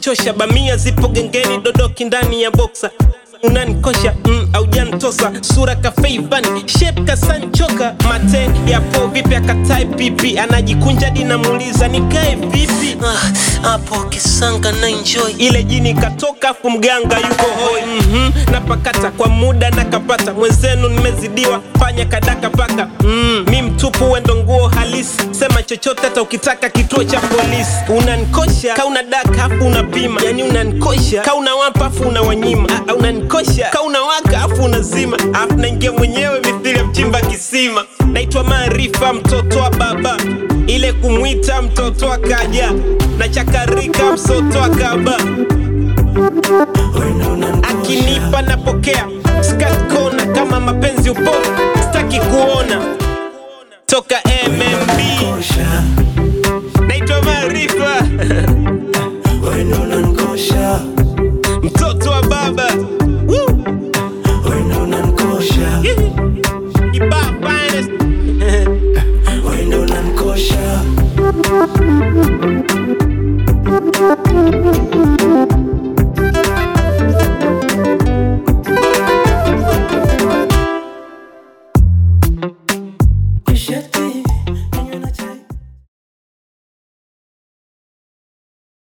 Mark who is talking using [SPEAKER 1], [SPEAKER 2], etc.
[SPEAKER 1] unanichosha bamia zipo gengeni dodoki ndani ya boksa unanikosha mm, aujantosa sura kafeivani shep kasanchoka mate yapo vipi akatae pipi anajikunja dinamuuliza nikae vipi
[SPEAKER 2] Ah, hapo kisanga na enjoy
[SPEAKER 1] ile jini katoka afu mganga yuko hoi mm napakata kwa muda nakapata mwenzenu nimezidiwa fanya kadaka paka mm, mi mtupu wendo nguo halisi sema chochote hata ukitaka kituo cha polisi unanikosha ka una daka afu unapima yani unanikosha ka unawapa afu unawanyima Ah, ah, unanikosha ka unawaka afu unazima afu naingia mwenyewe mithili ya mchimba kisima naitwa maarifa mtoto wa baba ile kumwita mtoto akaja na chakarika msoto akaba akinipa napokea skat kona kama mapenzi upofu